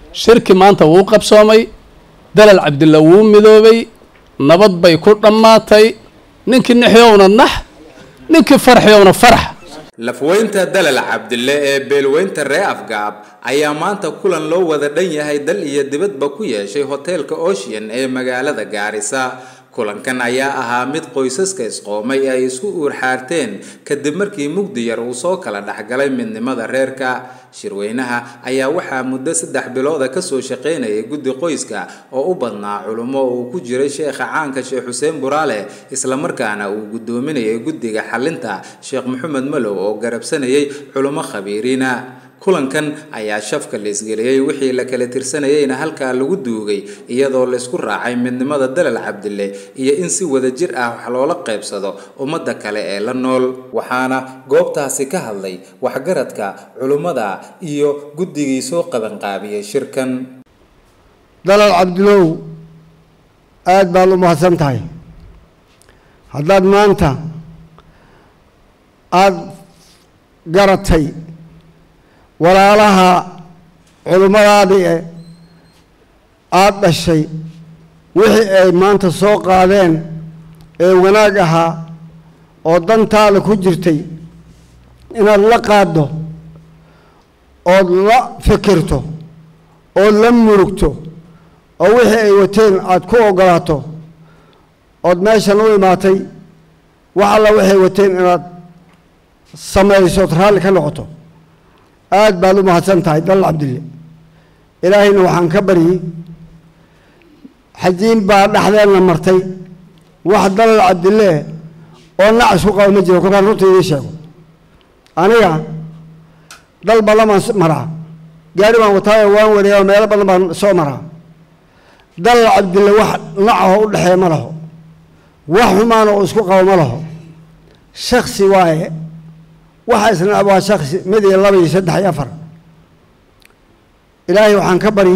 shirki maanta wuu qabsoomay dalal cabdilla wuu midoobay nabad bay ku dhammaatay ninkii nixyowna nax ninkii farxiyowna farx lafweynta dalal cabdille ee beelweynta ree afgaab ayaa maanta kulan loo wada dhan yahay dal iyo dibadba ku yeeshay hoteelka ocean ee magaalada gaarisa kulankan ayaa ahaa mid qoysaska isqoomay ay isku uurxaarteen kadib markii mugdi yar uu soo kala dhexgalay midnimada reerka shirweynaha ayaa waxaa muddo saddex bilooda kasoo shaqaynayay guddi qoyska oo u badnaa culummo uu ku jiray sheekha caanka sheekh xuseen buraale islamarkaana uu guddoominayay guddiga xalinta sheekh maxamed malow oo garabsanayay culummo khabiiriina kulankan ayaa shafka la isgeliyey wixii la kala tirsanayeyna halkaa lagu duugay iyadoo laysku raacay midnimada dalal cabdille iyo in si wada jir ah wax loola qaybsado ummadda kale ee la nool waxaana goobtaasi ka hadlay waxgaradka culummada iyo guddigii soo qabanqaabiyey shirkan dalal cabdilow aada baad u mahadsan tahay haddaad maanta aada garatay walaalaha culummadaadii e aada dhashay wixii ay maanta soo qaadeen ee wanaag ahaa oo dantaada ku jirtay inaad la qaaddo ood la fikirto ood la murugto oo wixii ay wateen aada ku oggolaato ood meeshan u imaatay wax alla waxay wateen inaad samayso ood raalli ka noqoto aada baad u mahadsan tahay dalal cabdille ilaahayna waxaan ka baryey xajiin baa dhexdeenna martay wax dalal cabdille oo nacas ku qaba ma jiro kolkaan runta idiin sheego aniga dal ballamaan maraa gaari baan wataayo waan wareeya meelo badan baan soo maraa dalal cabdille wax nacaho u dhexeeya ma laho wax xumaana oo isku qabo ma laho shaksi waaye waxa isna waa shaksi mid iyo laba iyo saddex iyo afar ilaahay waxaan ka bari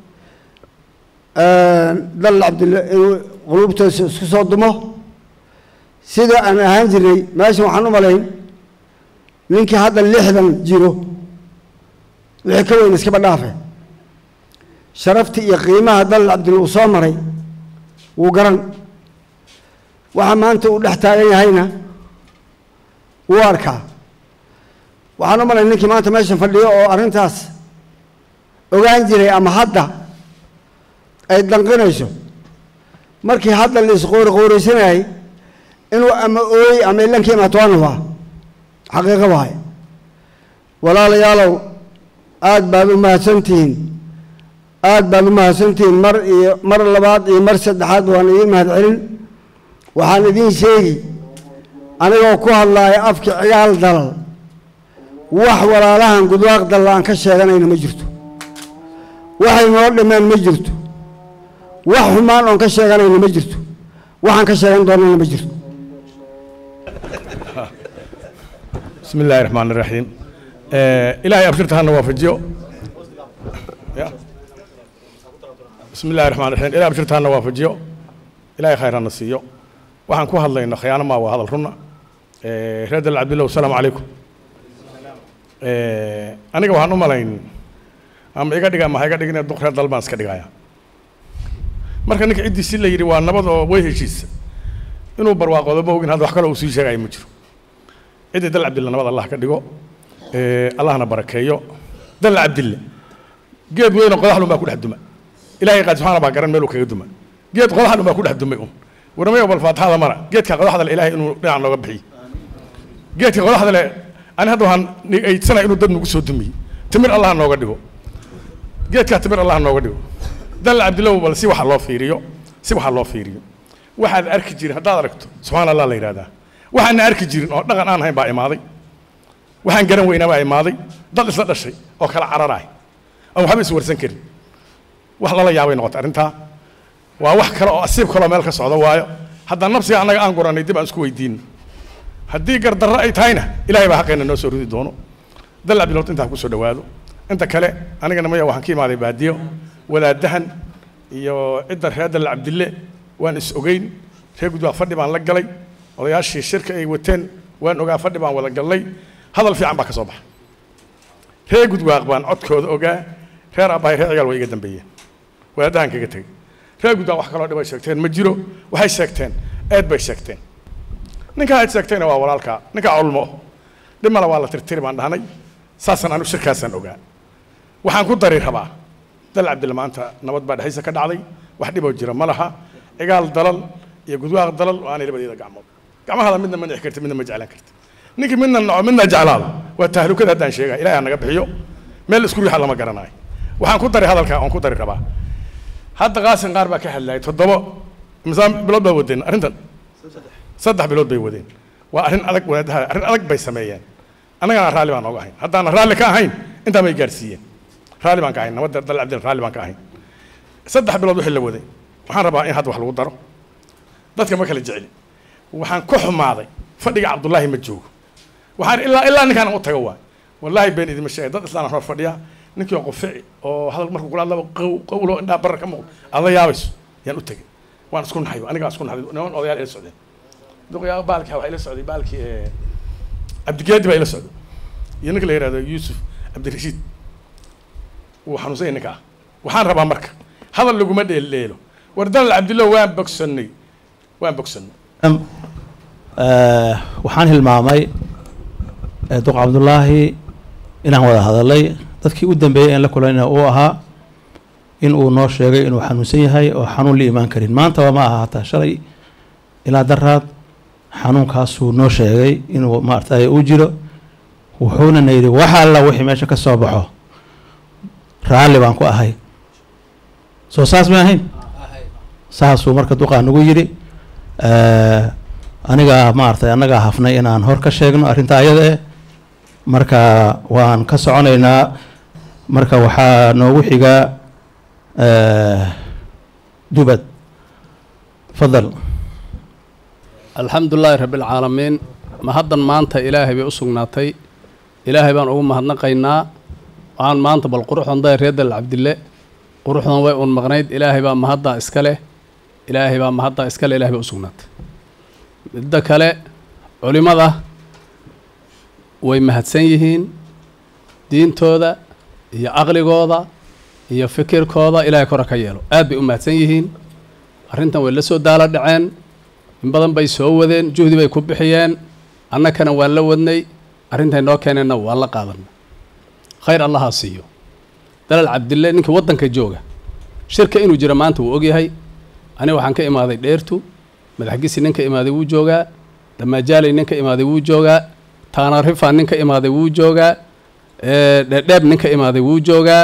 dalal cabdille inuu quluubtoosa isku soo dumo sida aan ahaan jirnay meeshan waxaan u malayn ninkii hadda lixdan jiro wixii ka weyn iskaba dhaafe sharaftii iyo qiimaha dalal cabdille uu soo maray wuu garan waxa maanta uu dhex taagan yahayna wuu arkaa waxaan u malay ninkii maanta meeshan fadhiyo oo arrintaas ogaan jiray ama hadda ay danqinayso markii hadda la isqoori qooraysanayay inuu ama ooyey ama ilankii imaato waa nufaa xaqiiqo waay walaalayaalow aada baad u mahadsantihiin aada baad u mahadsantihiin mar iyo mar labaad iyo mar saddexaad waan idiin mahad celin waxaan idiin sheegi anigoo ku hadlaaya afki cigaal dalal wax walaalahan gudwaaq dalla aan ka sheeganayna ma jirto waxay noo dhimeen ma jirto wax xumaan oon ka sheeganayna ma jirto waxaan ka sheegan doonana ma jirto بسم الله الرحمن الرحيم آه إلهي أبشرت هنا وافجيو يا. بسم الله الرحمن الرحيم إلهي أبشرت هنا وافجيو إلهي خير النسيو وحن كوها الله إن خيانة ما وهذا الرنا آه رد العبد الله والسلام عليكم آه أنا كوها نمالين أم إيجا ديجا ما هيجا ديجا دكتور دلبانس كديجايا marka ninka ciddii si la yidhi waa nabad oo way heshiisa inuu barwaaqoodo ma ogin hadda wax kale uu sii sheegaya ma jiro ciddii dal cabdille nabad allah ka dhigo allahna barakeeyo dal cabdille geed weyna qodaxlun baa ku dhex duma ilaahay qaad subxaana baa garan meeluu kaga duma geed qodaxlun baa ku dhex dumay un warmayo bal faatixada mara geedka qodaxda le ilaahay inuu dhinac nooga bixiyo geedka qodaxda le ani hadda waxaan aydsanaya inuu dad nagu soo dumiye timir allah nooga dhigo geedkaa timir allah nooga dhigo dal cabdillow bal si waxa loo fiiriyo si waxa loo fiiriyo waxaad arki jirin haddaad aragto subxaana allah la yidhahdaa waxaana arki jirin oo dhaqan aan ahayn baa imaaday waxaan garan weynaa baa imaaday dad isla dhashay oo kala cararaay aan waxba iswarsan karin wax lala yaabay noqotay arrintaa waa wax kale oo asiib kaloo meel ka socdo waayo haddaan nafsiga annaga aan guranay dib aan isku weydiino haddii gardarro ay tahayna ilaahay baa xaqeena noo soo ridi doono dal cabdilowt intaan kusoo dhowaado inta kale anigana maya waxaan ka imaaday baadiyo wadaadahan iyo cidda reer dal cabdille waan is ogeyn reer gudbaa fadhi baan la galay odayaashii shirka ay wateen waan ogaa fadhi baan wada galnay hadal fiican baa ka soo baxa reer gudwaaq baan codkooda ogaa reer aabbahay reer cigaal way iga dambeeyeen wadaadahan kaga tegey reer guddaan wax kaloo dhibay sheegteen ma jiro waxay sheegteen eed bay sheegteen ninkaa aad sheegtayna waa walaalkaa ninkaa culmo dhib male waa la tirtiri baan dhahnay saasaan anu shirkaasaan ogaa waxaan ku dari rabaa dal cabdilla maanta nabad baa dhexdiisa ka dhacday wax dhiboo jira ma laha cigaal dalal iyo gudwaaq dalal oo aanay labadeeda gacmood gacmahada midna ma dhixi karti midna ma jeclaan karti ninkii midna naco midna jeclaado waa tahlukada haddaan sheegaya ilahay ha naga bixiyo meel isku riixa lama garanayo waxaan ku dari hadalkaa oon ku dari rabaa hadda qaasin qaar baa ka hadlayay toddoba misaan bilood baa wadeen arrintan saddex bilood bay wadeen waa arrin adag wadaadaha arrin adag bay sameeyeen annagana raalli baan nooga ahayn haddaanan raalli ka ahayn intaa bay gaarsiiyeen raalli baan ka ahayn nabadda dal cabdil raalli baan ka ahayn saddex bilood wixii la waday waxaan rabaa in hadda wax lagu daro dadka ma kala jecli waxaan ku xumaaday fadhiga cabdullaahi ma joogo waxaan ilaa ilaa ninkaan u tago waay wallaahi been idima sheegay dad islaan hor fadhiya ninkii oo qofici oo hadal markuu kula hadlaba qaw qawlo indhaa barar ka muuqdo aad la yaabayso yaan u tegay waan isku naxay anigaa isku naxday niman odayaal ila socdeen duqyaa baalki waxaa ila socday baalkii cabdigeedi baa ila socday iyo ninka la yihahdo yuusuf cabdirashiid wuu xanuunsanya ninka ah waxaan rabaa marka hadal laguma dheeldheelo war dalal cabdillah waan bogsannay waan bogsannay waxaan hilmaamay duq cabdullaahi inaan wada hadalay dadkii u dambeeyey een la kulanina uu ahaa in uu noo sheegay inuu xanuunsan yahay oo xanuun la imaan karin maantaba ma aha hataa shalay ilaa daraad xanuunkaasuu noo sheegay inuu maaragtay uu jiro wuxuuna na yidhi wax alla wixii meesha ka soo baxo raalli baan ku ahay soo saas ma ahayn saasuu marka duqaa nagu yidhi aniga maaragtay annagaa hafnay inaan hor ka sheegno arrinta ayada eh marka waan ka soconaynaa marka waxaa noogu xigaa dubad fadal alxamdu lilaahi rabbi alcaalamiin mahaddan maanta ilaahay bay u sugnaatay ilaahay baan ugu mahadnaqaynaa waxaan maanta bal quruxdan day reer dal cabdille quruxdan way uun maqnayd ilaahay baa mahaddaa iska leh ilaahay baa mahaddaa iska leh ilahay bay u sugnaatay midda kale culimmada way mahadsan yihiin diintooda iyo caqligooda iyo fikirkooda ilaahay kora ka yeelo aad bay u mahadsan yihiin arrintan way la soo daalo dhaceen in badan bay soo wadeen juhdi bay ku bixiyeen annakana waan la wadnay arrintay noo keeneenna waan la qaadanay khayr allahaa siiyo dalal cabdille ninkii waddanka jooga shirka inuu jiro maanta wuu ogyahay aniga waxaan ka imaaday dheertu madaxgisi nin ka imaaday wuu joogaa damajaaley nin ka imaaday wuu joogaa taanarifa nin ka imaaday wuu joogaa dheedheeb nin ka imaaday wuu joogaa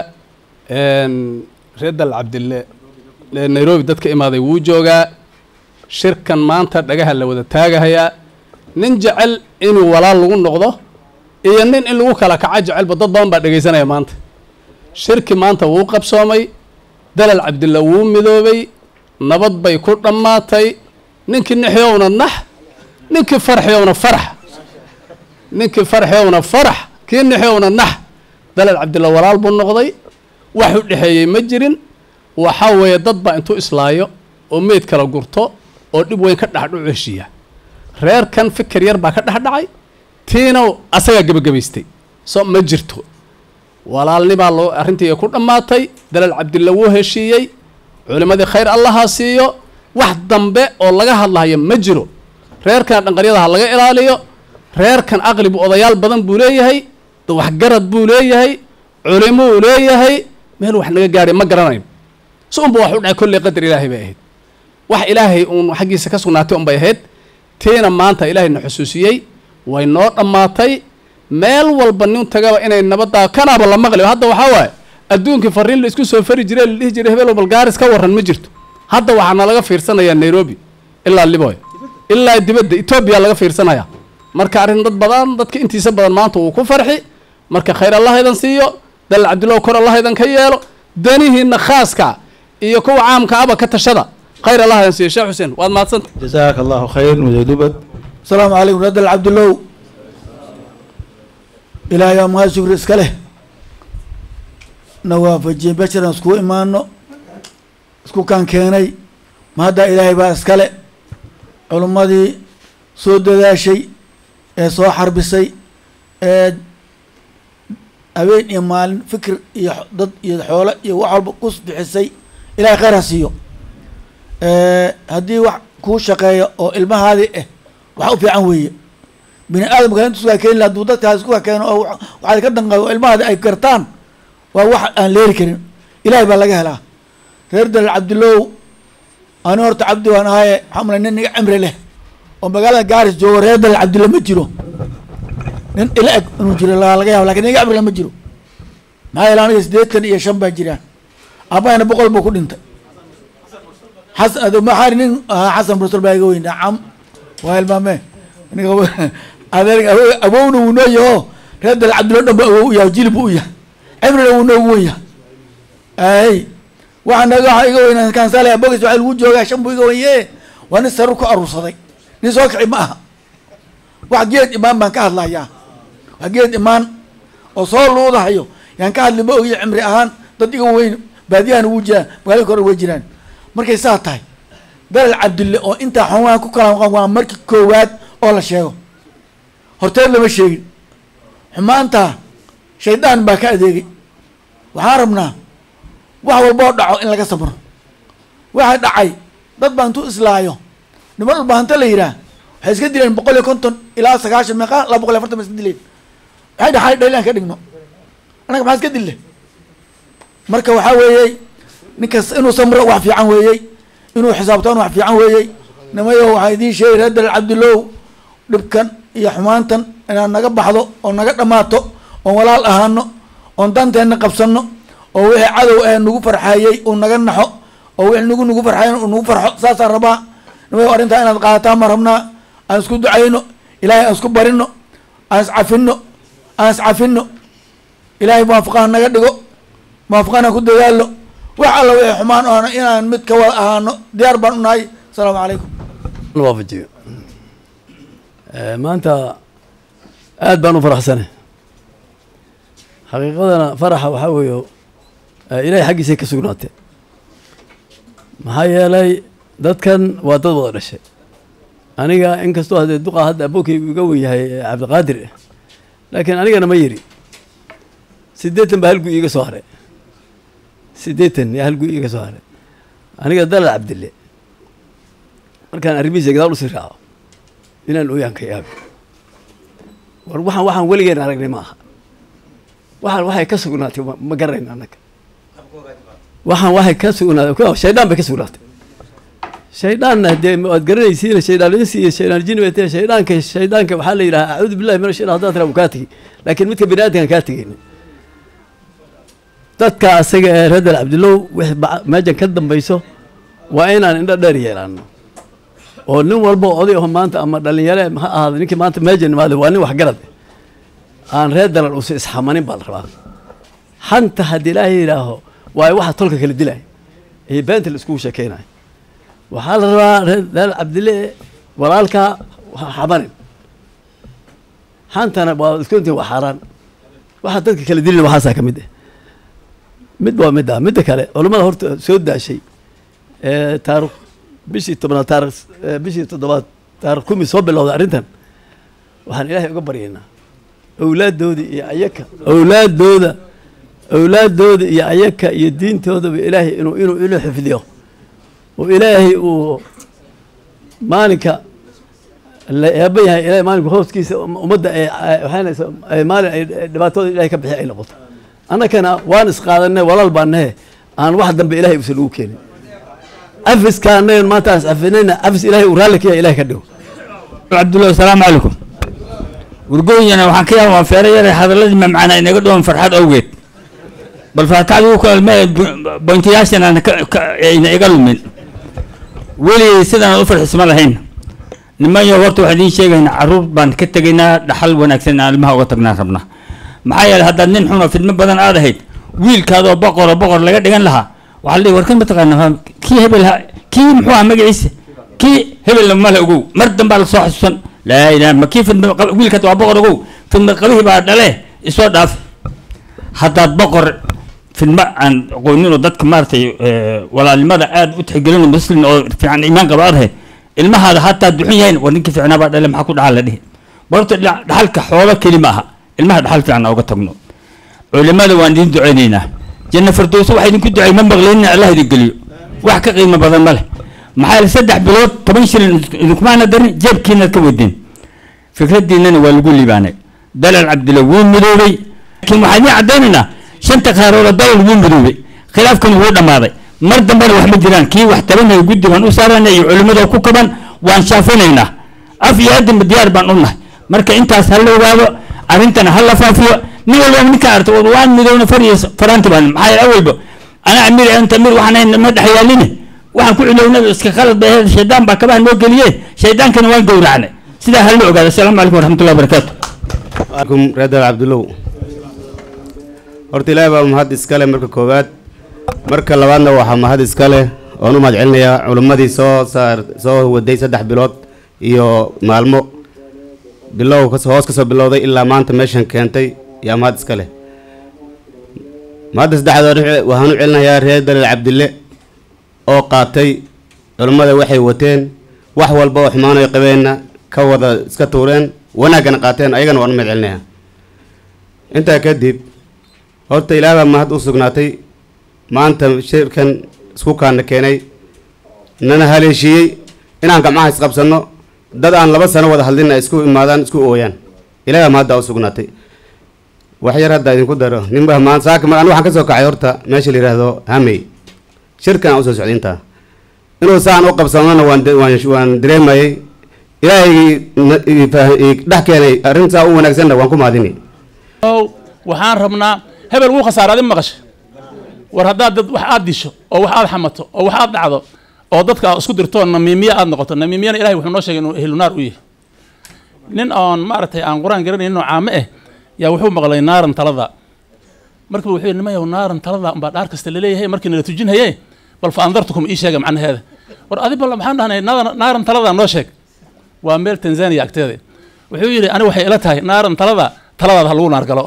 reer dal cabdille nairobi dad ka imaaday wuu joogaa shirkan maanta dhagaha la wada taagahayaa nin jecel inuu walaal lagu noqdo iyo nin in lagu kala kaco jecelba dad badan baa dhegaysanaya maanta shirki maanta wuu qabsoomay dalal cabdilla wuu midoobay nabad bay ku dhammaatay ninkii nixyowna nax ninkii farxyowna farax ninkii farxyowna farax kii nixyowna nax dalal cabdilla walaal buu noqday wax u dhexeeyey ma jirin waxaa weeye dad baa intuu islaayo oo meyd kala gurto oo dhib weyn ka dhexdhucu heshiiya reerkan fikir yar baa ka dhexdhacay tiina asagaa gebagabaystay so ma jirto walaalnibaa loo arrintii ku dhammaatay dalal cabdilla wuu heshiiyey culimmadii khayr allaha siiyo wax dambe oo laga hadlahayo ma jiro reerkan dhanqaryadaha laga ilaaliyo reerkan aqli bu odayaal badan buu leeyahay waxgarad buu leeyahay culimuu leeyahay meel wax naga gaadhay ma garanayn si unba wax u dhacay kolley qadar ilaahay bay ahayd wax ilaahay uun xaggiisa ka sugnaatay unbay ahayd tiina maanta ilaahayna xusuusiyey way noo dhammaatay meel walba nin tagaba inay nabaddaa kanaaba la maqli hadda waxaa waaye adduunkii fariin la isku soo fari jiray la dhihi jiray hebel balgaaris ka warran ma jirto hadda waxaana laga fiirsanayaa nairobi ilaa liboy ilaa dibadda etoobiya laga fiirsanaya marka arrin dad badan dadka intiisa badan maanta wuu ku farxi marka khayr allah idan siiyo dalal cabdillah kor allah idan ka yeelo danihiina khaaska iyo kuwa caamka aba ka tashada khayr allah idan siiyo sheekh xuseen waad mahadsanta jazaaka allahu khayr muday dubad asalaamu calaykum radal cabdillow ilaahay aa mahad shukri iska leh na waafajiyey basharan iskugu imaano isku kan keenay mahaddaa ilaahay baa iskale culummadii soo dadaashay ee soo xarbisay ee habeen iyo maalin fikir iyo xo- dad iyo xoolo iyo wax walba kus bixisay ilahay khayr ha siiyo haddii wax kuu shaqeeyo oo ilmahaadii ah wax u fiican weeye bini aadamka intu iskaa keeni laha hadduu dadkaas isku keeno oo wa- waxaad ka danqado oo ilmahaadi ay gartaan waa wax aan leeri karin ilahay baa laga helaa reer dalal cabdilow ani horta cabdi waan ahaye waxaa malay nin iga cimri leh oo magaalada gaaris joogo reer dalal cabdilo ma jiro nin ila eg inuu jiro la- laga yaabo lakin nin iga cimri leh ma jiro maxaa yeele aniga siddeetan iyo shan baa jiraan aabahayna boqol buu ku dhintay xasan ado maxaa nin ahaa xasan rusul baa iga weyn nacam waa ilmaame ninka adeer awo- awowna wuu noo yaho reer dalal cabdilo dhan ba awow u yahay jilib buu u yahay cimrina wuu noogu wen yahay ay waxaa naga waxa iga weynaa kansale abogis waxa lagu joogaa shan buu iga wenye waa nin sarur ku aruursaday nin soo kici ma aha wax geed imaan baan ka hadlayaa wax geed imaan oo soo luudahayo yaan ka hadli ma ogiyo cimri ahaan dad iga weyn baadiyahana wuu jiraan magaalada kore way jiraan markay saa tahay dalal cabdille oo intaa xoogaan ku kala maqan waa markii koowaad oo la sheego horteed lama sheegin xumaanta shaydaan baa ka adeegay waxaan rabnaa wax walba oo dhaco in laga sabro waxa dhacay dad baa intuu islaayo niman ulbahanto la yidhaah waxay iska dileen boqol iyo konton ilaa sagaashan meeqa laba boqol iyo afartan ba iska dileen waxay dhaxay dhaylaan ka dhigno annaga maxaa iska dille marka waxaa weeyey ninkas inuu samro wax fiican weeyey inuu xisaabtaan wax fiican weeyey nimayo waxaa idiin sheegay reer dalal cabdilow dhibkan iyo xumaantan inaad naga baxdo oo naga dhammaato oon walaal ahaano oon danteenna qabsano oo wixii cadow ee nagu farxayey uu naga naxo oo wixii nagu nagu farxayen uu nagu farxo saasaan rabaa nimayo arrintaa inaad qaadataan ma rabnaa aan isku ducayno ilaahay aan isku barino aan iscafino aan iscafino ilaahay muwaafaqaha naga dhigo muwaafaqana ku dadaalo wax alla wixii xumaan oona inaan mid ka wada ahaano diyaar baan u nahay asalaamu calaykum waafajiyo maanta aad baan u faraxsane xaqiiqadana faraxa waxaa weeye ilaahay xaggiisay ka sugnaatee maxaa yeelay dadkan waa dad wada dhashay aniga inkastoo haddee duqa hadda abookaygu iga wen yahay cabdiqaadir laakiin anigana ma yiri siddeetan baa halgu iiga soo haray siddeetan yaa halgu iiga soo haray aniga dalal cabdille markaan arrimihiisa gadaal usii raaco inaan ooyaan ka yaabi war waxaan waxaan weligeen aragnay ma aha waxaan waxay ka sugnaatay ma- ma garanayn annaga waxaan waxay ka sugnaatay shaydaan bay ka sugnaatay shayddaanna dee waad garanaysiin shaydaan insi iyo shaydaan jini bay tahay shaydaanka shaydaanka waxaa la yidhaha acuudu billahi min ashaytan haddaad tiraa wuu kaa tegey laakiin midka bini aadamkaan kaa tegeyna dadka asaga ee reer cabdilow wixii baca- meeshan ka dambayso waa inaan indho dheer yeelaano oo nin walba oo oday aho maanta ama dhalinyare ha ahaado ninkii maanta meeshan imaada waa nin waxgarad eh. aan reer dalal usa isxamanin baa la rabaa xanta haddii ilaahay yidhaaho waayo waxa tolka kala dilaya iyo beenta la iskugu sheekeynayo waxaa la rabaa reer dalal cabdille walaalkaa ha xamanin xantana waa iskuntii waa xaaraan waxa dadka kala dilina waxaasaa ka mid ah mid waa midda midda kale culammada horta soo daashay ee taarikh bishii tobnaad taarikh ee bishii toddobaad taarikh kumi soo bilowday arrintan waxaan ilaahay uga baryaynaa awlaadooda iyo ayaka awlaadooda awlaadooda iyo ayaka iyo diintoodaba ilaahay inuu inuu inuu xifdiyo oo ilaahay uu maalinka la eeba yahay ilaahay maalinka hooskiisa ummadda ay waxaanaysa ay maalin ay dhibaatooda ilaahay ka bixi ay noqoto annakana waan isqaadanay walaal baan nahe aan wax dambe ilaahay usan ugu keenin cafiska annagan maanta aan iscafinayna cafis ilaahay uu raalli ka yahay ilahay ka dhigo cabdullahi asalaamu calaykum wargooyana waxaan ka yaaba waan feero yaray hadaladii mamcana inaga dhowan farxad awgeed bal faataxdu ku kalme bointayaashan aan ka- ka- ayna iga lumin weligay sidaan u farxisma lahayn nimanyo horta waxaan idiin sheegaynaa caruur baan ka tegaynaa dhaxal wanaagsan aan ilmaha uga tagnaan rabnaa maxaa yeelay haddaad nin xun oo fidmo badan aad ahayd wiilkaadoo boqoroo boqor laga dhigan lahaa waxaa la dhihi war kan mataqaana waa kii hebel ha kii muxuu ah magaciisa kii hebelna male ogow mar dambaa la soo xasuusan laa ilaha ma kii fidma qab- wiilkaad waa boqor ogow fidma qabihii baa dhale isoo dhaaf haddaad boqor fidma aan aqoonin oo dadka maaragtay eh, walaalnimada aad u tixgelin oo muslim oo fiican iimaan qaba aad ahayd ilmahaada hataa duxun yahayn war ninkii fiicnaa baa dhale maxaa ku dhaxal la dhihi barta dhaxalka xoolo keli ma aha ilmaha dhaxal fiican aan uga tagno culimada waan idin duceynaynaa janna firdowsa waxa idinku ducey ma maqleenina allah idin geliyo wax ka qiimo badan ma leh maxaa yeele saddex bilood toban shilin idinkumaana darin jeebkiinaad ka wadeen fikradiinana waa lagu liibaanay dalal cabdilla wuu midoobay laakiin waxaan idiin caddaynaynaa shanta qaarooda dalal wuu midoobay khilaafkan wuu dhammaaday mar dambena wax ma jiraan kii wax tabanaya guddi baan u saarana iyo culimmada ku kaban waan shaafinaynaa af iyo adinba diyaar baan u nahay marka intaas ha la ogaado arrintana ha la faafiyo nin walba ninka arta waan midowna far iyo faraanti baan maxaa yeele awalba anaa amiir anta amiir waxaan ahayn ma dhex yaaline waxaan ku cilownada iska khalad bay ahayd shaydaan baa kabaha noo geliye shaydaankana waan gowracnay sidaa ha la ogaado asalaamu calaykum waraxmatullahi wabarakaatu عليكم رضا عبد الله horta ilaahay baa mahad iskale marka koowaad marka labaadna waxaa mahad iskale oon u mahad celinayaa culimmadii soo saar soo waday saddex bilood iyo maalmo bilow kas hoos kasoo bilowday ilaa maanta meeshan keentay yaa mahad iskale mahadda saddexdood waxaan u celinayaa reer dalil cabdille oo qaatay culimmada waxay wateen wax walba oo xumaanay qabeenna ka wada iska tuureen wanaaggana qaateen ayagana waan u mahad celinayaa intaa kadib horta ilaah baa mahad u sugnaatay maanta shirkan isku kaana keenay nana haleeshiiyey inaan gamcaha isqabsanno dad aan laba sano wada hadlin ay isku imaadaan isku ooyaan ilaah baa mahadda u sugnaatay wax yar hadda idinku daro ninba maan saaka mar anigu waxaan ka soo kacay horta meesha la yidhaahdo hamey shirkan aan usoo socday intaa inuu saan u qabsanona waan de- waan waan dareemayay ilaahay na- i fah- i dhex keenay arrin saa u wanaagsanna waan ku mahadini ow waxaan rabnaa hebel wuu khasaaraadin maqasha war haddaad dad wax aad disho oo wax aad xamato oo wax aad dhacdo oo dadka aad isku dirto namiimiye aad noqoto namiimiyana ilahay wuxuu noo sheegay inuu ehlunaar u yahay nin oon maaragtay aan qur-aan garanaynin oo caame ah yaa wuxuu maqlay naaran talada marka wuxuu yidhi nimayow naaran talada umbaa dhaar kasta laleeyahay markii nala tujinhaye bal fa andartukum ii sheega macnaheeda war adi bal maxaan dhahnay naaran naaran talada noo sheeg waa meel tanzania agteeda wuxuu yidhi ani waxay ila tahay naaran talada taladaada ha lagu naar galo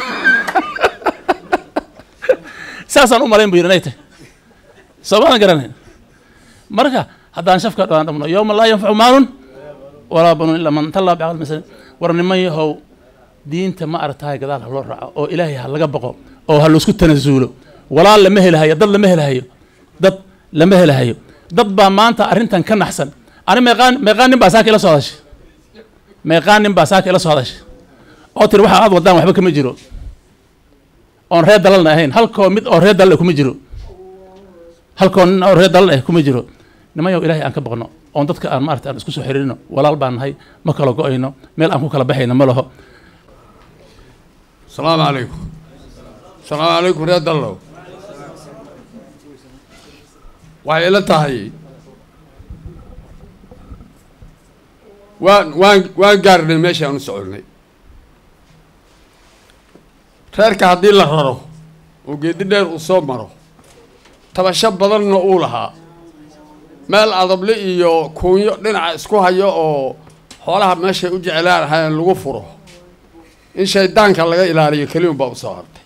saasaan u malayn bu yidhi inay tahay soomaadan garanayn marka haddaan shafka dhawaan dhamno yowma laa yanfacu maalun walaa banun ilaa man tallaa bicaqal masal war niman yahow diinta ma aragtahay gadaal ha loo raaco oo ilaahay ha laga baqo oo ha laisku tanasuulo walaal lama helahayo dad lama helahayo dad lama helahayo dad baa maanta arrintan ka naxsan ani meeqaan meeqaan nin baa saaka ila soo hadashay meeqaan nin baa saaka ila soo hadashay oo tiri waxa aad wadaan waxba kama jiro oon reer dalalna ahayn halkoo mid oo reer dalal ah kuma jiro halkoo nin oo reer dalal ah kuma jiro nimanyow ilaahay aan ka baqno oon dadka aan maarata aan isku soo xiriirino walaal baan nahay ma kala go-ayno meel aan ku kala baxayno ma laho السلام عليكم السلام عليكم رياض الله waxay ila tahay waan waan waan gaarnay meeshii aan u soconay reerka haddii la raro oo geedi dheer uu soo maro tabasho badanna uu lahaa meel adable iyo kuunyo dhinaca isku hayo oo xoolaha meeshay u jeclaan ahaayeen lagu furo in shaydaanka laga ilaaliyo keliun baa usoo hartay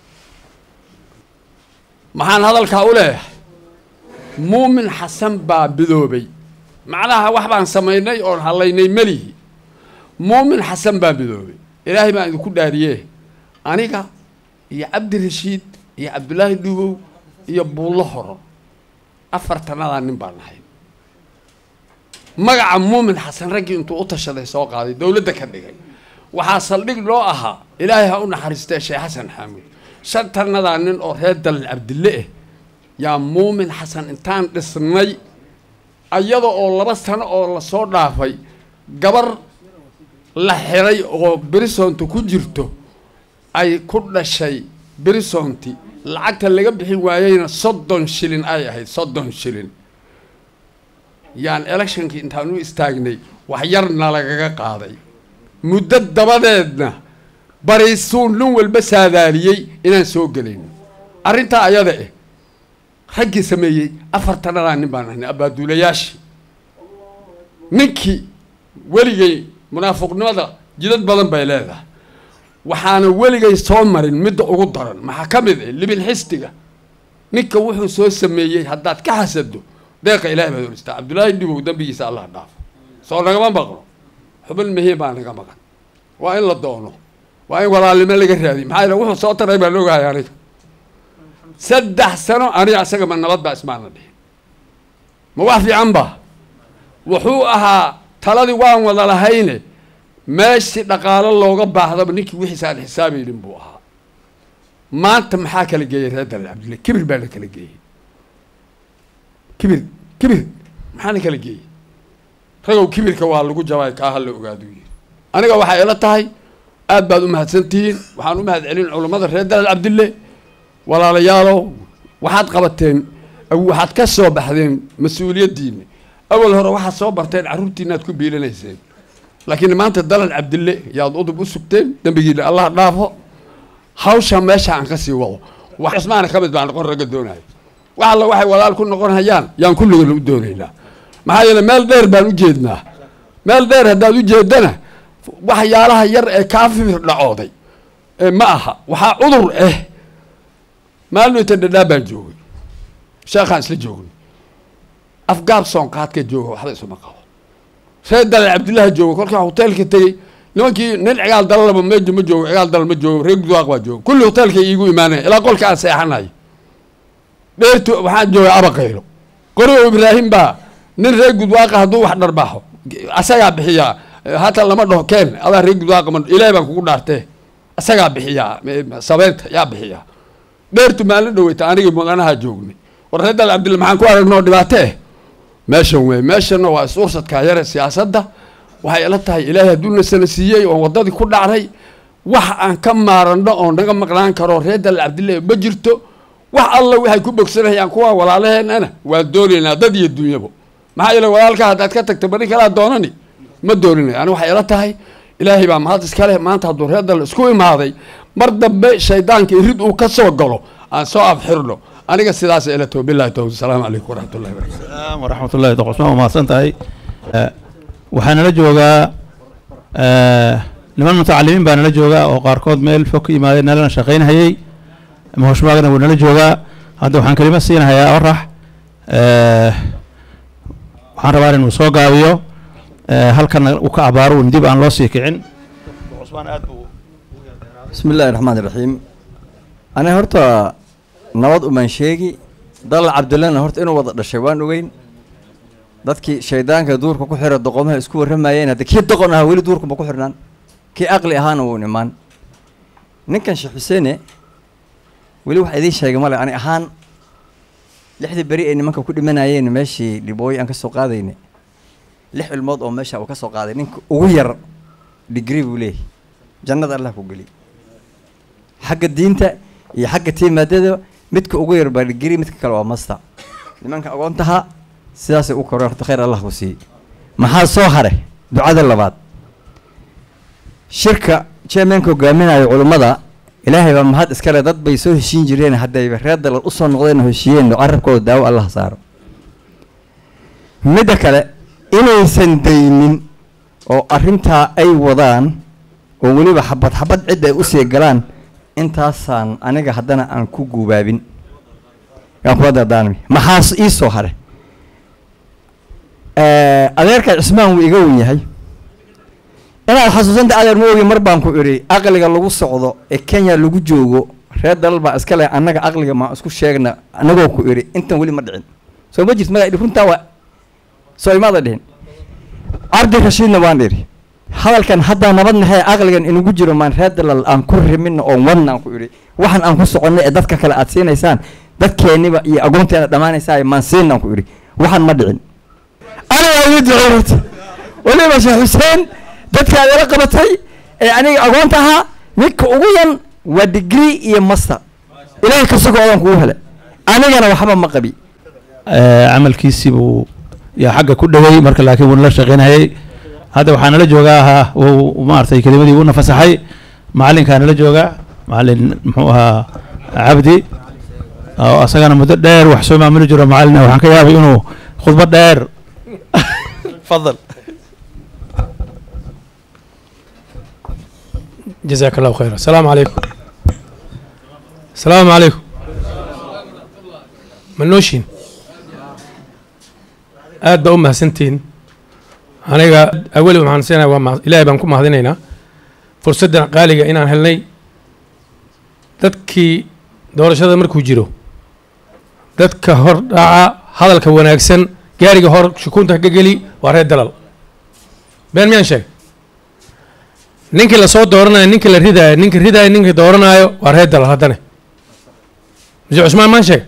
maxaan hadalkaa u leeyahay muumin xasan baa bidoobay macnaha wax baan samaynay oon hallaynay melihi muumin xasan baa bidoobay ilaahay baan idinku dhaariye aniga iyo cabdirashiid iyo cabdulaahi dhugow iyo buullo horo afartanadaa nin baan nahay magaca muumin xasan raggii intuu u tashaday soo qaaday dowladda ka dhigay waxaa saldhig loo ahaa ilaahay ha u naxariistee sheekh xasan xaamuud shantannadaa nin oo reer dalal cabdille ah yaa muumin xasan intaan dhisnay iyada oo laba sano oo lasoo dhaafay gabar la xiray oo berisonti ku jirto ay ku dhashay berisonti lacagta laga bixin waayeyna soddon shilin ay ahayd soddon shilin yaan electionkii intaan u istaagnay wax yarna lagaga qaaday muddo dabadeedna bariisuun nin walba saadaaliyey inaan soo gelayno arrintaa ayada eh raggii sameeyey afartanadaa nin baan ahnay abaaduulayaashii ninkii weligay munaafiqnimada jidad badan bay leedahay waxaana weligay soo marin midda ugu daran maxaa ka mid ah libil xistiga ninka wuxuu soo sameeyey haddaad ka xasado deeqa ilahay baad oristaa cabdullaahi dhibow dembigiisa allah dhaafo soo nagama maqlo xubin mihiin baa naga maqan waa in la doono waa in walaalnimo laga raadiy maxaa yeele wuxuu soo taray baan ogahay aniga saddex sano aniga asaga ma nabad baa ismaana dhihin ma wax fiican ba wuxuu ahaa taladii waan wada lahayne meeshii dhaqaalo looga baahdaba ninkii wixiisa aan xisaabaynin buu ahaa maanta maxaa kala geeyay reer dalal cabdille kibir baa la kala geeyey kibir kibir maxaa la kala geeyey ragow kibirka waa lagu jabay kaa hala ogaadu yiri aniga waxay ila tahay aad baad u mahadsantihiin waxaan u mahad celin culammada reer dalal cabdille walaalayaalow waxaad qabateen waxaad ka soo baxdeen mas-uuliyaddiina awal hore waxaad soo barteen carruurtiina aad ku biilanayseen laakiin maanta dalal cabdille yaad udub u sugteen dembigiina allah dhaafo hawsha meesha aan ka sii wado wax cusmaana ka mid baa noqon ragga doonaya wax alla waxay walaal ku noqon hayaan yaan kulligana u doonaynaa maxaa yeele meel dheer baan u jeednaa meel dheer haddaad u jeedana waxyaalaha yar ee kaa fifir dhacooday ee ma aha waxaa cudur ah maalmita dhadhaa baan joogay sheekhaan isla joognay afgaab soonqaadka jooga waxba isuma qabo reer dalal cabdillaha jooga kolkaa hoteelka tegey nimankii nin cigaal dalalaba meja ma joogo cigaal dalal ma joogo reer gudwaaq baa jooga kulli hoteelka iigu imaanaya ilaa qolka aan seexanayo dheertu waxaan joogay abaqaylo qorigo ibraahim baa nin reer gudwaaqa hadduu wax dharbaaxo asagaa bixiyaa hata lama dhaho keen adaa reer gudwaaqa ma ilaahay baan kugu dhaartee asagaa bixiyaa sabeynta yaa bixiyaa dheertu maalin dhaweyta anigii mudanaha joognay war reer dalal cabdille maxaan ku aragnoo dhibaato eh meeshan wey meeshanna waa is-ursadkaa yare siyaasadda waxay ila tahay ilaahay hadduuna sana siiyey oon waddadii ku dhacnay wax aan ka maaranno oo naga maqnaan karo reer dalal cabdille ma jirto wax alla waxay ku bogsanayaan kuwa walaalaheenana waan doonaynaa dad iyo dunyabo maxaa yeele walaalka haddaad ka tagto bari kalaa doonani ma dooninayo ani waxay ila tahay ilaahay baa mahad iska leh maanta hadduu reer dalal isku imaaday mar dambe shaydaanka irid uu ka soo galo aan soo afxirno aniga sidaas ila taho billahi tawfiq asalaamu calaykum waraxmatullahi wabarakatu waraxmat ullahi doq cusmaan waa mahadsan tahay waxaa nala joogaa niman mutacalimiin baa nala joogaa oo qaarkood meel fog ka yimaadeen nalana shaqaynhayey mahoshmaagna wuu nala joogaa hadda waxaan kelima siinahayaa orax waxaan rabaa inuu soo gaabiyo halkana uu ka abaaro un dib aan loo sii kicin bismi illaahi raxmaan iraxiim aniga horta nabad umaan sheegi dalal cabdillana horta inuu wada dhashay waan ogeyn dadkii shaydaanka duurka ku xira doqomaha isku warramayeen hadda kii doqon ahaa weli duurkuma ku xirnaan kii aqli ahaana wuu imaan ninkan sheekh xuseene weli wax idiin sheegay male ani ahaan lixdii beri ay nimanka ku dhimanayeen meeshii dhibooyi aan ka soo qaadayne lix ilmood oo meesha uu ka soo qaaday ninka ugu yar digri buu leeyahy jannada allah ku geli xagga diinta iyo xagga tiimaadada midka ugu yar baa digri midka kale waa masta nimanka agoontaha sidaasay u koreen horta khayr allah ku siiyey maxaa soo hare ducada labaad shirka chairmanka hogaaminayo culummada ilaahay baa mahad iskale dad bay soo heshiin jireen haddayba reer dalal usoo noqdeen oo heshiiyeen carabkooda daawo allah saaro midda kale inaysan daynin oo arrintaa ay wadaan oo weliba xabad xabad cid ay usii galaan intaasaan aniga haddana aan ku guubaabin yaan kula dardaarmi maxaas ii soo hare adeerka cismaan wuu iga wen yahay inaad xasuusanta adeer ma ogi mar baan ku idhi aqliga lagu socdo ee kenya lagu joogo reer dalal baa iska leh annaga aqliga maa isku sheegna anagoo ku idhi intan weli ma dhicin soo ma jirto magaa idhi runtaa waa soo imaada dhihin cabdi rashiidna waan idhi hadalkan haddaa nabad nahay aqligan inugu jiro maan reer dalal aan ku rimina oon wadna aan ku idhi waxaan aan ku soconnay ee dadka kale aad siinaysaan dadkeenniba iyo agoonteena dhammaanaysaa maan siinaan ku idhi waxaan ma dhicin aniga igu duceynata weliba sheekh xuseen dadkaad ila qabatay ee aniga agoonta ahaa midka ugu yan waa degree iyo master ilaahay ka sugoodan kugu hele anigana waxba ma qabi camalkiisii buu yaa xagga ku dhaway marka laakiin wuuna la shaqaynayay hadda waxaa nala joogaa ahaa uu maaragtay kelimadii uuna fasaxay macallinkaa nala joogaa macallin muxuu ahaa cabdi oo asagana muddo dheer wax soo maamuli jiro macallin waxaan ka yaabay inuu khudbad dheer fadal جزاك الله خيرا السلام عليكم السلام عليكم منوشين aad baa u mahadsantihiin aniga aweli waxaan siinaya waa ma ilaahay baan ku mahadinaynaa fursaddan qaaliga inaan helnay dadkii doorashada markuu jiro dadka hor dhaca hadalka wanaagsan gaariga hor shukunta ka geli waa reer dalal been miyaan sheeg ninkii lasoo dooranayo ninka la ridaayo ninka ridaayo ninka dooranaayo waa reer dalal haddane muse cusmaan maan sheeg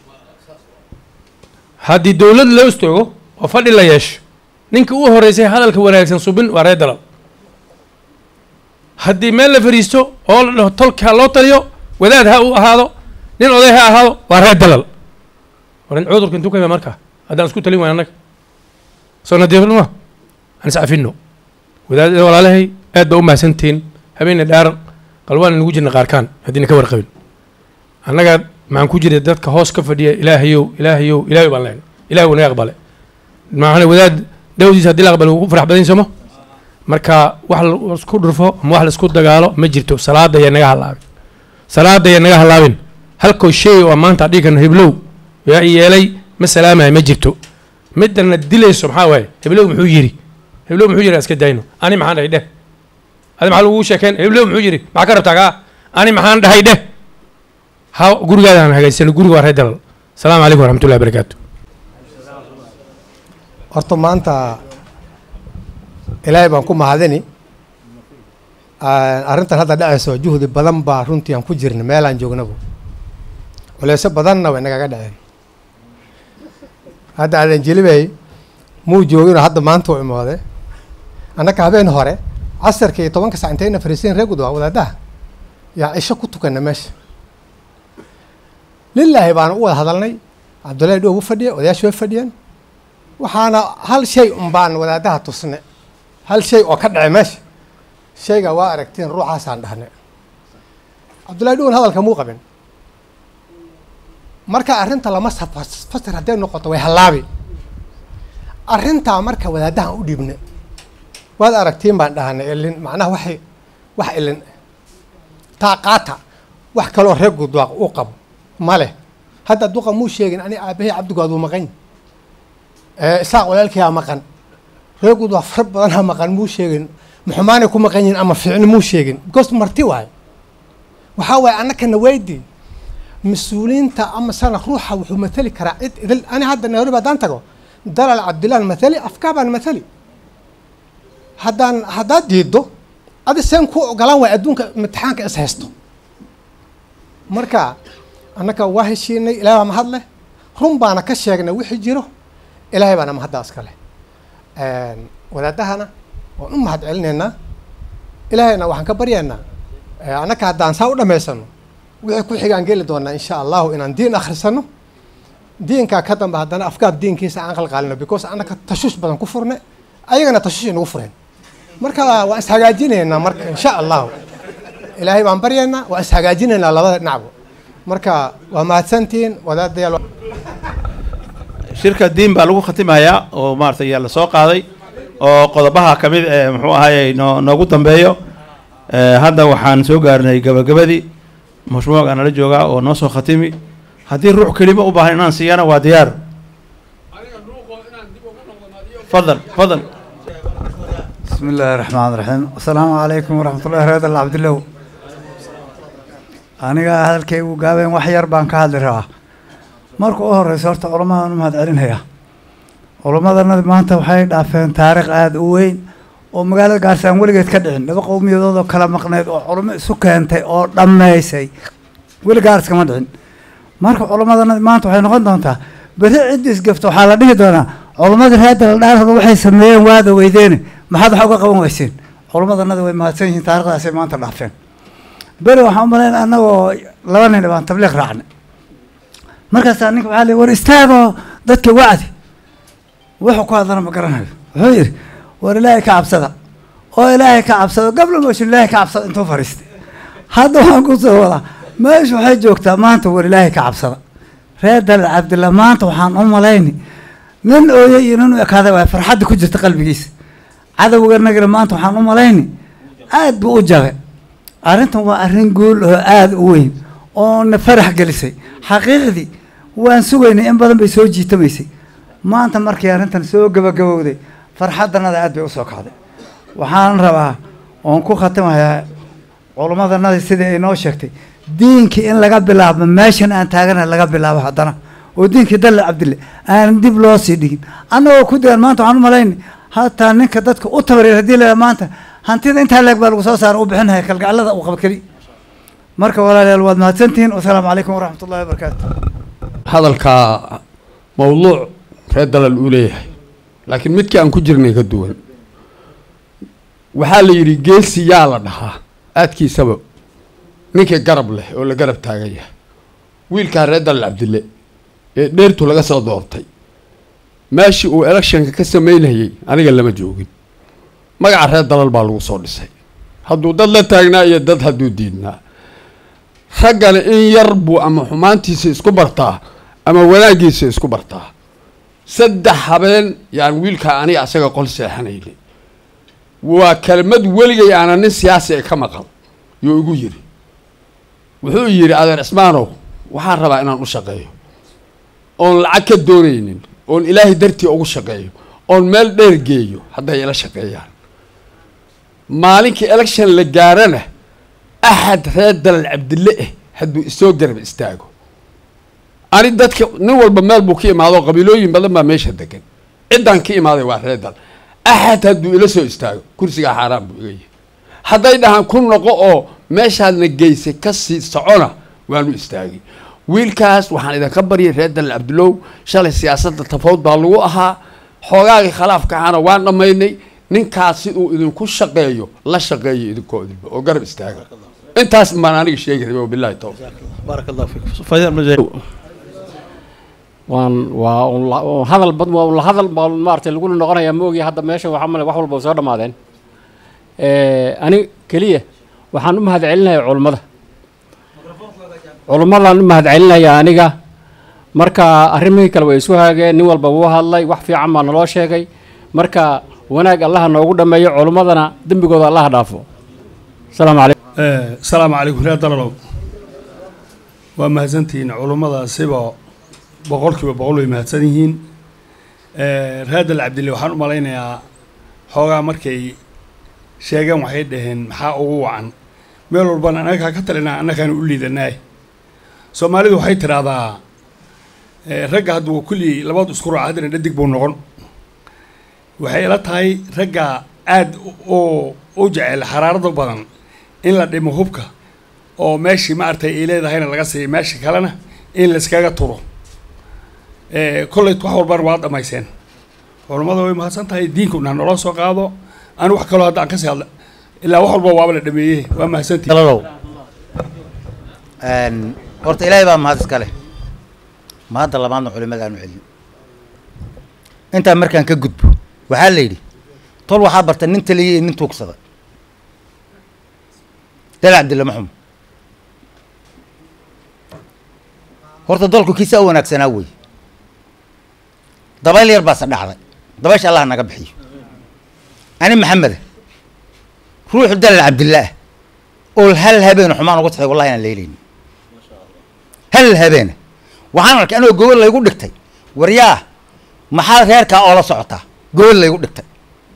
haddii dowlad loo istoogo oo fadhi la yeesho ninka u horeysay hadalka wanaagsan subin waa reer dalal haddii meel la fariisto oo la dhaho tolka ha loo taliyo wadaad ha u ahaado nin oday ha ahaado waa reer dalal war in cudurka intuu ka yimid marka haddaan isku talin wayn annaga soo nadiifnima aan iscafino wadaadada walaalahay aad baa u mahadsantihiin habeena dhaaran qalwaan nagu jirna qaarkaan haddiina ka warqabin annaga maxaan ku jiray dadka hoos ka fadhiya ilaahayow ilaahayow ilaahay baan leenay ilahay wuu naga aqbale maxaa wadaad dawdiisa haddii la aqbale wuu ku farax badan somo marka wax la isku dhurfo ama wax la isku dagaalo ma jirto salaada ayaa naga halaabin salaada ayaa naga halaabin halkoo shay oo maanta dhihi karno heblow yaa i yeelay ma salaamaya ma jirto midana dilayso maxaa waaye heblow muxuu yiri heblow muxuu yiri iska dayno ani maxaan dhahay dheh adi maxaa lagu sheekeen heblow muxuu yiri maxaa ka rabtaa kaa ani maxaan dhahay dheh ha gurigaadaan hagaajisano guriga waa reer dalal asalaamu calaykum waraxmatullahi wabarakaatu horta maanta ilaahay baan ku mahadini arrintan hadda dhacayso juhdi badan baa runtii aan ku jirna meelaan joognaba culeysyo badanna way nagaga dhaceen hadda aadan jelibey muu joogino hadda maanta u imoode annaka habeen hore casarka iyo tobanka sac intayna fariisayn reer gudwa wadaadaha yaa cisho ku tukana meesha lilaahi baana u wada hadalnay cabdullaahi dhow u fadhiya odayaashu way fadhiyeen waxaana hal shay un baan wadaadaha tusne hal shay oo ka dhacay meesha shayga waa aragtiin ruuxaasaan dhahne cabdullahi dhowan hadalka muu qabin marka arrinta lama fasir hadday noqoto way hallaabi arrintaa marka wadaadahan u dhiibne waad aragtiin baan dhahanay ilin macnaha waxay wax ilin taa qaata wax kaloo reer gudwaaq u qabo ma leh hadda duqa muu sheegin ani aabahey cabdigood uu maqan isaaq walaalkiyaa maqan reer gudwaaq fara badanha maqan muu sheegin maxumaanay ku maqan yihin ama fiicni muu sheegin because marti waayo waxaa waaye annakana weydii mas-uuliyiinta ama sana ruuxa wuxuu matali karaa cid idil ani hadda nairobi haddaan tago dalal cabdillaan mathali afkaa baan mathali haddaan haddaad diiddo adi seen ku ogolaan waay adduunka imtixaanka is haysto marka annaka waa heshiinay ilahay baa mahad leh run baana ka sheegnay wixii jiro ilaahay baana mahaddaa iska leh wadaadahana waan u mahad celinaynaa ilaahayna waxaan ka baryaynaa annaka haddaan saa u dhammaysano wixii ku xigaan geli doonaa insha allahu inaan diin akhrisano diinkaa ka dambe haddana afkaar diinkiisa aan qalqaalino because annaka tashuush badan ku furne ayagana tashuush inagu fureen marka waan ishagaajinaynaa marka insha allahu ilaahay baan baryaynaa waan ishagaajinaynaa labada dhinacba marka waa mahadsantihiin wadaadayaal shirka diin baa lagu khatimayaa oo maaragtay yaa la soo qaaday oo qodobaha ka mid ee muxuu ahaayey noo noogu dambeeyo hadda waxaan soo gaarnay gabagabadii mashmuuca nala joogaa oo noo soo khatimi haddii ruux kelimo u baahan inaan siiyana waa diyaar fadal fadal بسم الله الرحمن الرحيم السلام عليكم ورحمة الله رضا الله عبد الله aniga hadalkaygu gaabeen wax yar baan ka hadli rabaa marka u horeysa horta culamadan u mahad celinaya culamadana maanta waxay dhaafeen taariikh aada u weyn oo magaalada gaarsi aan weligeed ka dhicin laba qowmiyadood oo kala maqneyd oo culamo isu keentay oo dhammaysay weli gaars kama dhicin marka culamadana maanta waxay noqon doontaa beri ciddi isgafto waxaa la dhihi doonaa culamadii reer daladhaarada waxay sameeyeen waada weydeene maxaad wax uga qaban weyseen culamadanada way mahadsan yihiin taarikhdaasay maanta dhaafeen beri waxaan u malayn annagoo laba nin baan tabliiq raacnay markaasaa ninka waxaa lii war istaagoo dadka wacdi wuxuu ku hadlana ma garanayo wuxuu yidhi war ilaahay ka cabsada oo ilaahay ka cabsada gabla mooshin ilaahay ka cabsada intuu fariistay hadda waxaan kusoo wadaa meesha waxay joogtaa maanta war ilaahay ka cabsada reer dalal cabdillah maanta waxaan u malayni nin ooye iyo nin u ekaaday waa farxadda ku jirta qalbigiisa cadowganagana maanta waxaan u malayni aad buu u jabe arrintan waa arrin guul oo aada u weyn oo na farax gelisay xaqiiqdii waan sugaynay in badan bay soo jiitamaysay maanta markii arrintan soo gabagabowday farxaddanada aad bay usoo kacday waxaan rabaa oon ku khatimayaa culummadanadii sidii ay noo sheegtay diinkii in laga bilaabo meeshan aan taagana laga bilaabo haddana oo diinkii dalle cabdille aan dib loo sii dhigin annagoo ku dayan maanta waxaan u malaynay hataa ninka dadka u tabareer haddii la maanta hantida intaa leeg baa lagu soo saara u bixinaya kalgacalada uu qaba keli marka walaalayaal waad mahadsantihiin wasalaamu calaykum waraxmat ullahi wabarakaatu hadalkaa mawduuc reer dalal uu leeyahay laakiin midkii aan ku jirnay ka duwan waxaa la yidhi geesi yaa la dhahaa aadkiisaba ninkii garab leh oo la garab taagan yahay wiilkaa reer dalal cabdille ee dheertu laga soo doortay meeshii uu electionka ka samaynayay aniga lama joogin magaca reer dalal baa lagu soo dhisay hadduu dad la taagnaa iyo dad hadduu diidnaa raggana in yar buu ama xumaantiisa isku bartaa ama wanaaggiisa isku bartaa saddex habeen yaan wiilkaa aniga asaga qol seexanaynay waa kelmad weligay aana nin siyaasi ee ka maqal yuu igu yidhi wuxuu yidhi adeer cismaanow waxaan rabaa inaan u shaqeeyo oon lacag ka doonaynin oon ilaahay dartii ugu shaqeeyo oon meel dheer geeyo hadday ila shaqeeyaan maalinkii election la gaarana axad reer dalal cabdille ah hadduu isoo garab istaago ani dadka nin walba meel buu ka imaado qabiilooyin badan baa meesha degan ciddaan ka imaaday waa reer dal axad hadduu ila soo istaago kursigaa xaaraan buu iga yihi hadday dhahaan ku noqo oo meeshaadna geysay kasii socona waanu istaagay wiilkaas waxaan idinka baryay reer dalal cabdillow shalay siyaasadda tafawd baa lagu ahaa xoogaagii khilaafka ahaana waan dhammaynay ninkaas siduu idinku shaqeeyo la shaqeeyo idinkoo idinba oo garab istaaga intaas baan aniga sheegi rabay wabillahi tawfiiq baarak allah fiik fadil mujahid waan waa un la- un hadal bad waa un la hadal baa maaragtay lagu noqonayaa ma ogi hadda meesha waxaa male wax walba way soo dhammaadeen ani keliya waxaan u mahadcelinayaa culummada culummadaan u mahadcelinayaa aniga marka arrimihii kale way isu haageen nin walba wuu hadlay wax fiican baa naloo sheegay marka wanaag allaha noogu dhammeeyo culummadana dembigooda allaha dhaafo asalaamu calaykum asalaamu calaykum reer dalalow waa mahadsantihiin culummadaasiba boqolkiiba boqol way mahadsan yihiin reer dal cabdille waxaan u malaynayaa xoogaa markay sheegeen waxay dhaheen maxaa ugu wacan meel walbana annagaa ka talinaa annagaan u liidanaay soomaalidu waxay tidhaahdaa ragga hadduu kulli labadu isku raaca haddana dhadig buu noqon waxay ila tahay ragga aada oo u jecel xaraarada badan in la dhimo hubka oo meeshii maaragtay ay leedahayna laga siiyo meesha kalena in layskaga turo kolley wax walbana waad dhamayseen culammada way mahadsan tahay diinkuna naloo soo qaado ani wax kaloo hadda aan kasii hadla ilaa wax walba waaba la dhameeyey waa mahadsantihi horta ilaahay baa mahad iska leh mahadda labaadna culimadaanu celin intaa markaan ka gudbo waxaa la yidhi tol waxaa barta nin taliyay iyo nin tuugsada dal cabdille maxum horta dalku kiisa u wanaagsanaa wey dabayl yar baase dhacday dabaysha allah naga bixiyo ani maxameda ruuxu dalal cabdillaah oo hal habeena xumaan ugu taxay wallahi inaan leelayni hal habeena waxaan arkay anoo gobol laygu dhigtay waryaa maxaa reerkaa oola socotaa gobol laygu dhigtay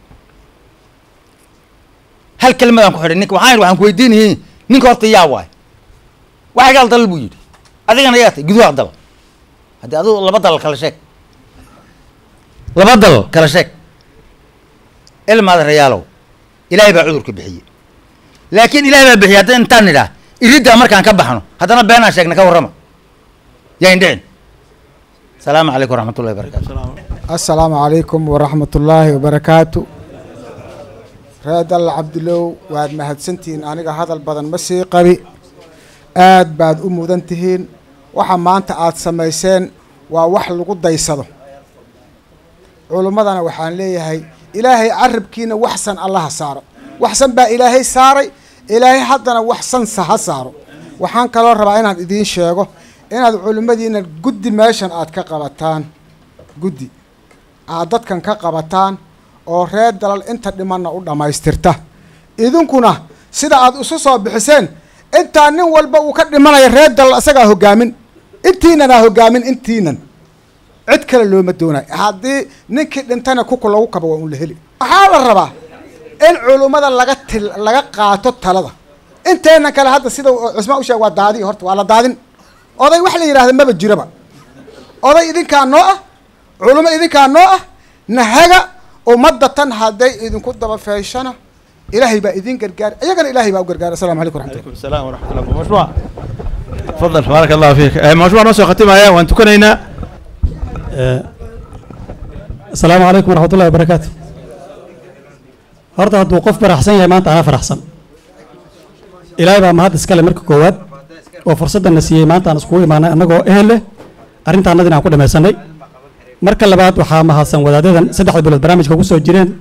hal kelmadaan ku xidhay ninka waxaan yidhi waxaan ku weydiinayay ninka horta yaa waay waxay gaal dalal buu yidhi adigana yaa tay guduha dal haddii adigu laba dalal kala sheeg laba dalal kala sheeg ilmaada rayaalow ilaahay baa cudurka bixiyey laakiin ilaahay baa bixiyey haddii intaan nidhaah iriddaa markaan ka baxno haddana beenaan sheegna ka warrama yayn dhicin asalaamu calaykum waraxmatullahi wabarakaatu asalaamu calaykum waraxmatullaahi wabarakaatu reer dalla cabdilow waad mahadsantihiin aniga hadal badan ma sii qabi aad baad u mudan tihiin waxa maanta aad samayseen waa wax lagu daysado culummadana waxaan leeyahay ilaahay carabkiina waxsan allaha saaro waxsan baa ilaahay saaray ilaahay haddana waxsansa ha saaro waxaan kaloo rabaa inaan idiin sheego inaad culimmadiina guddi meeshan aad ka qabataan guddi aad dadkan ka qabataan oo reer dalal inta dhimanna u dhammaystirta idinkuna sida aad isu soo bixiseen intaa nin walba uu ka dhimanaya reer dalal isagaa hoggaamin intiinanaa hoggaamin intiinan cid kale looma doonayo haddii ninkii dhintana kuku lagu kaba waa un la heli waxaa la rabaa in culummada laga til laga qaato talada inteena kale hadda sida uu cusmaan u sheeg waa daadi horta waa la daadin oday wax la yidhahda maba jiraba oday idinkaa noo ah culummo idinkaa noo ah nahaga ummadda tan hadday idinku daba feeshana ilaahay baa idin gargaar iyagana ilaahay baa u gargaara assalamu calaykum waraxmatullah السلام ورحمة الله مشروع تفضل بارك الله فيك آه، مشروع نص ختمها وان تكونينا asalaamu calaykum waraxmat ullahi wabarakaatu horta hadduu qof faraxsan yahay maanta anaa faraxsan ilaahay baa mahad iskale marka koowaad oo fursaddan na siiyey maanta aan iskugu imaanay annagoo ehel leh arrintaannadin aan ku dhamaysanay marka labaad waxaa mahadsan wadaadadan saddexda bilood barnaamijka ku soo jireen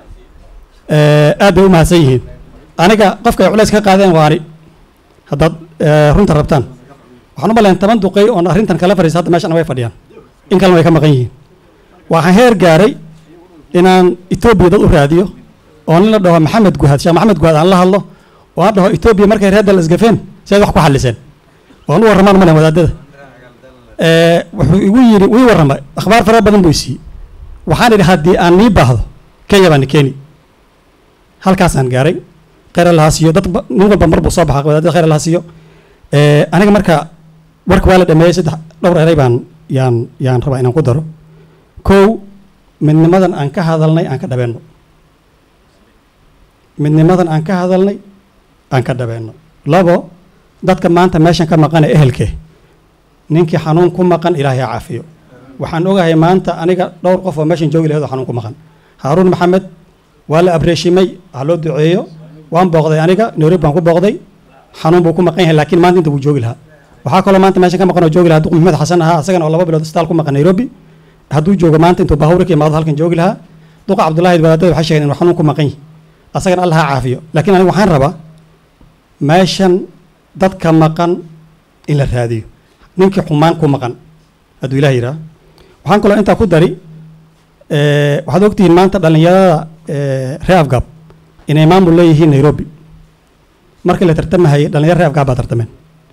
Eh, aad bay u mahadsan yihiin aniga qofka ay culays ka qaadeen waani haddaad eh, runta rabtaan waxaan u malayn toban duqey oon arrintan kala fariisa hadda meeshan way fadhiyaan in kalena way ka maqan yihiin waxaan heer gaaray inaan etoobiya dad u raadiyo oo nin la dhaho maxamed guhaad sheekh maxamed guhaad aan la hadlo oo aan dhaho etoobiya markay reer dal isgafeen si aad wax ku xalliseen waan u warramaan malen wadaadada Eh, wuxuu igu yidhi wii warramay akhbaar fara badan buu isiiyey waxaan idhi haddii aan nii baahdo kenya baan keeni halkaasaan gaaray khayr allaha siiyo dad ba- nin walba mar buu soo baxa wadaadada khayr allaha siiyo Eh, aniga marka warka waa la dhameeyey saddex dhowr eray baan yaan yaan rabaa inaan ku daro kow midnimadan aan ka hadalnay aan ka dhabeenno midnimadan aan ka hadalnay aan ka dhabeenno labo dadka maanta meeshan ka maqan ee ehelke ninkii xanuun ku maqan ilaahay ha caafiyo waxaan ogahay maanta aniga dhowr qof oo meeshan joogi lahayd oo xanuun ku maqan haaruun maxamed waa la abreeshimay ha loo duceeyo waan booqday aniga nairobi baan ku booqday xanuun buu ku maqan yahay laakiin maanta inta wuu joogi lahaa waxaa kaloo maanta meeshan ka maqan oo joogi lahaa duq maxamed xasan ahaa asagana oo laba bilood isbitaal ku maqan nairobi hadduu joogo maanta intuu baahawra ka imaado halkan joogi lahaa duqa cabdullaahi wadaadada waxay sheegeen inuu xanuun ku maqan yahay asagana allah ha caafiyo laakiin aniga waxaan rabaa meeshan dadka maqan in la raadiyo ninkii xumaan ku maqan hadduu ilaah yidhaah waxaan kaloo intaa ku dari eh, waxaad ogtihiin maanta dhallinyarada eh, reer afgaab inay maamul leeyihiin nairobi markii la tartamahayay dhallinyaro reer afgaab baa tartameen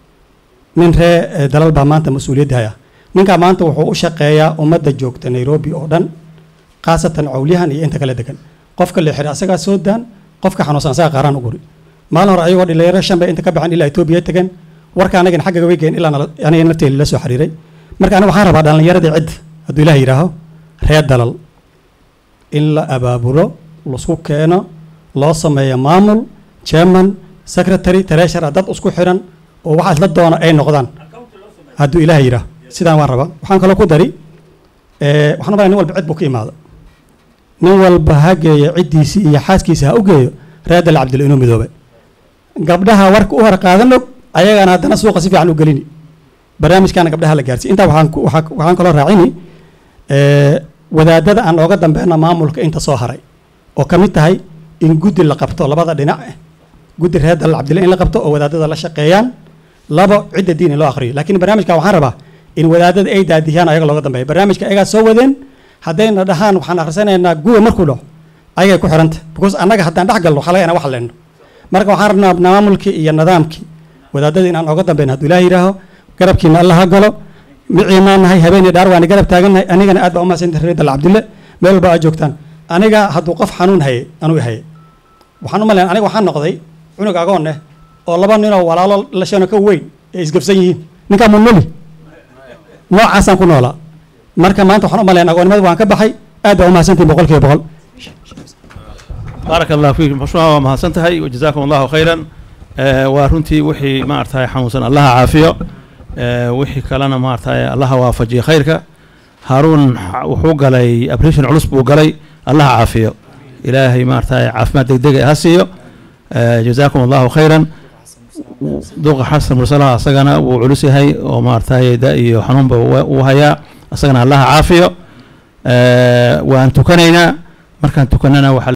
nin ree eh, dalal baa maanta mas-uuliyadda haya ninkaa maanta wuxuu u shaqeeyaa ummadda joogta nairobi oo dhan khaasatan cawliyahan iyo inta kale degan qofka la xiray asagaa soo daan qofka xanuunsan asagaa qaaraan u guri maalin hore ayagoo dhalinyaro shan bay inta ka baxeen ilaa etoobiya tageen warka anagana xagga way geen ilaa nala- aniga nafteeda la soo xiriiray marka aniga waxaan rabaa dhallinyaradii cidda hadduu ilaah yidhaaho reer dalal in la abaabulo laisku keeno loo sameeyo maamul chairman secretary treasurer dad isku xiran oo waxa isla doona ay noqdaan hadduu ilaah yidhaaho sidaan waan rabaa waxaan kaloo ku dari eh, waxaan u malaya nin walba cid buu ka imaada nin walba ha geeyo ciddiisii iyo xaaskiisa ha u geeyo reer dal cabdil inuu midoobe gabdhaha warka u hor qaadan og ayagana haddana suuqa si fiican u gelini barnaamijkaana gabdhaha la gaarsiiy intaa waxaan ku- waxaa- waxaan kaloo raacini eh, wadaadada aan ooga dambeyna maamulka inta soo haray oo ka mid tahay in guddi la qabto labada dhinac eh guddi reer dal cabdille in la qabto oo wadaadada la shaqeeyaan labo cidda diin in loo akhriyo laakiin barnaamijka waxaan rabaa in wadaadada ay daadiyaan ayaga looga dambeeya barnaamijka ayagaa soo wadeen haddayna dhahaan waxaan akhrisanaynaa guwa markuu dhaco ayagay ku xiranta because annaga haddaan dhex galno waxaa laga inaan wax leenno marka waxaan rabnaa maamulkii iyo nidaamkii wadaadada inaan oga dambeyn hadduu ilaah yidhaaho garabkiina alla ha galo miciinaan nahay habeenii dhaar waani garab taagannahay anigana aad baa umahadsanta reer dal cabdille meel walba aad joogtaan aniga hadduu qof xanuun haye anuu haye waxaan u malayn aniga waxaan noqday cunug agoon eh oo laba ninoo walaalo lashano ka weyn ee isgabsan yihiin ninkaa munuli noocaasaan ku noolaa marka maanta waxaan u malayn agoonnimada waan ka baxay aad baa umahadsantihin boqol kiiba boqol بارك الله فيك مشروع ما سنتهي وجزاكم الله خيرا آه ورنتي وحي ما ارتاي حنوسن الله عافيه آه وحي كلنا ما ارتاي الله وافجي خيرك هارون وحو قلي ابريشن علوس بو قلي الله عافيه الهي ما ارتاي عافمات دقدق هسيو آه جزاكم الله خيرا دوق حسن مرسلها اسغنا وعلوسي هي وما ارتاي دائي وحنون وهيا اسغنا الله عافيه آه وان تكنينا مركان تكننا وحل